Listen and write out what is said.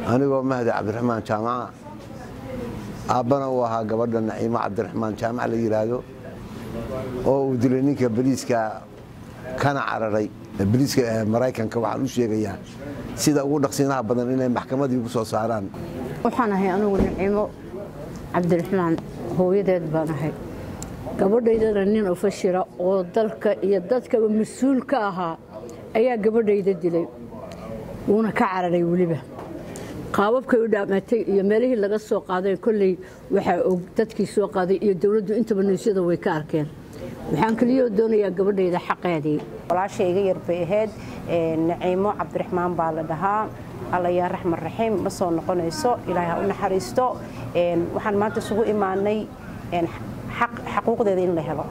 anigoo mahdi cabdiraxmaan jaamaca aabbana uu ahaa gabadha naciimo cabdiraxmaan jaamac la yidhaahdo oo uu dilay ninka baliiska kana cararay baliiska maraykanka waxaan u sheegayaa sida ugu dhaqsiinaha badan inay maxkamadii ugu soo saaraan waxaan ahay anugu naciimo cabdiraxmaan hooyadeed baan ahay gabadhaydana nin ufashira oo dalka iyo dadkaba mas-uul ka ahaa ayaa gabadhayda dilay wuuna ka cararay weliba qaababkay u dhaamatay iyo meelihii laga soo qaaday kolley waxaa og dadkii soo qaaday iyo dowladdu intaba niysyada way ka arkeen waxaan keliyoo doonayaa gabadhayda xaqeedii walaasha iga yar bay ahayd naciimo cabdiraxmaan baa la dhahaa alla yaa raxman raxiim ma soo noqonayso ilaahay ha u naxariisto waxaan maanta isugu imaanay xaquuqdeeda in la helo